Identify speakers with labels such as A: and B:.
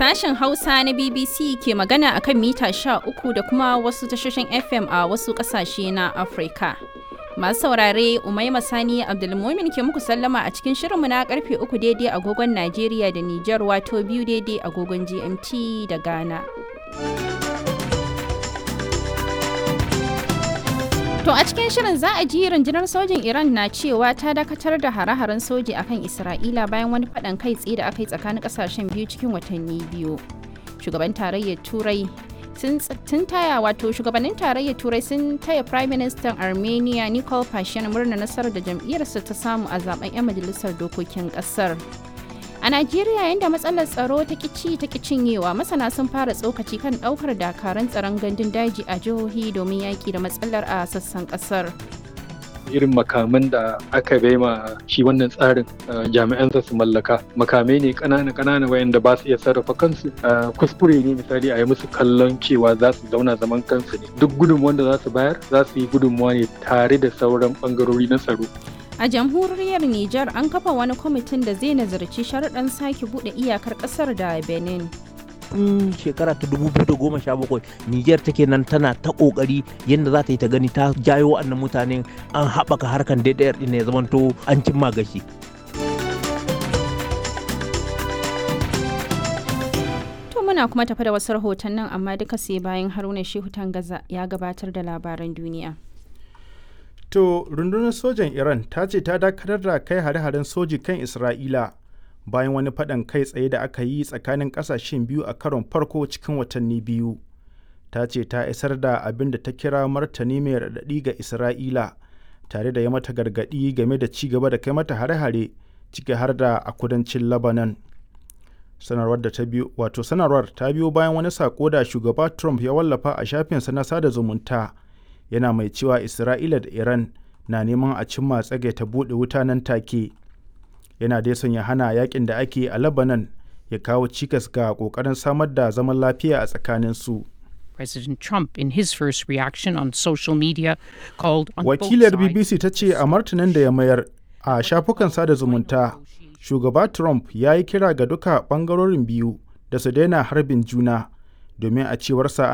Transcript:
A: Sashen Hausa na BBC ke magana akan mita 13 da kuma wasu tashoshin FM a wasu ƙasashe na Afirka. Masu saurare Umaima Sani Abdulmumin ke muku sallama a cikin shirinmu na karfe uku daidai agogon Najeriya da Nijar wato biyu daidai agogon GMT da Ghana. To a cikin shirin za a ji rundunar sojin Iran na cewa ta dakatar da hare-haren soji akan Isra'ila bayan wani faɗan kai tsaye da aka yi tsakanin ƙasashen biyu cikin watanni biyu. Shugaban tarayyar Turai sun taya wato shugabannin tarayyar Turai sun taya Prime Minister Armenia Nikol Pashinyan murna nasarar da jam'iyyarsa ta samu a zaben 'yan majalisar dokokin ƙasar. A Najeriya yadda matsalar tsaro ta kici ta cinyewa masana sun fara tsokaci kan ɗaukar dakaran tsaron gandun daji a jihohi domin yaƙi da matsalar a sassan ƙasar.
B: irin makaman da aka bai ma shi wannan tsarin jami'an su mallaka makamai ne ƙanana ƙanana wayanda ba su iya sarrafa kansu kuskure ne misali a yi musu kallon cewa za su zauna zaman kansu ne duk gudunmuwan da za su bayar za su yi gudunmuwa ne tare da sauran bangarori na tsaro
A: A jamhuriyar Nijar an kafa wani kwamitin da zai nazarci sharuɗan sake buɗe iyakar ƙasar da Benin.
C: tun shekara ta 2017 Niger take nan tana ta kokari yadda za ta yi ta gani ta jayo wa'annan mutanen an haɓaka harkan daidayar ɗin ya zamanto an cimma gashi.
A: To muna kuma tafi da wasu rahoton nan amma duka sai bayan Haruna Shehu Tangaza ya gabatar da labaran duniya.
D: To rundunar sojan Iran ta ce ta dakatar da kai hare-haren soji kan Isra'ila bayan wani faɗan kai tsaye da aka yi tsakanin ƙasashen biyu a karon farko cikin watanni biyu. Ta ce ta isar da abin da ta kira martani mai raɗaɗi ga Isra'ila tare da ya mata gargaɗi game da ci gaba da kai mata hare-hare ciki har da a kudancin Lebanon. Sanarwar da ta biyo wato sanarwar ta biyo bayan wani sako da shugaba Trump ya wallafa a shafinsa na sada zumunta. yana mai cewa isra'ila da iran na neman a cimma tsage ta buɗe wuta nan take yana dai son ya hana yakin da ake a lebanon ya kawo cikas ga ƙoƙarin samar da zaman lafiya a tsakanin su
E: President Trump, in his first reaction on social media, called on
D: wakilar bbc ta ce a martanin da ya mayar a shafukan sada zumunta shugaba trump ya yi kira ga duka ɓangarorin biyu da su daina harbin juna domin a cewarsa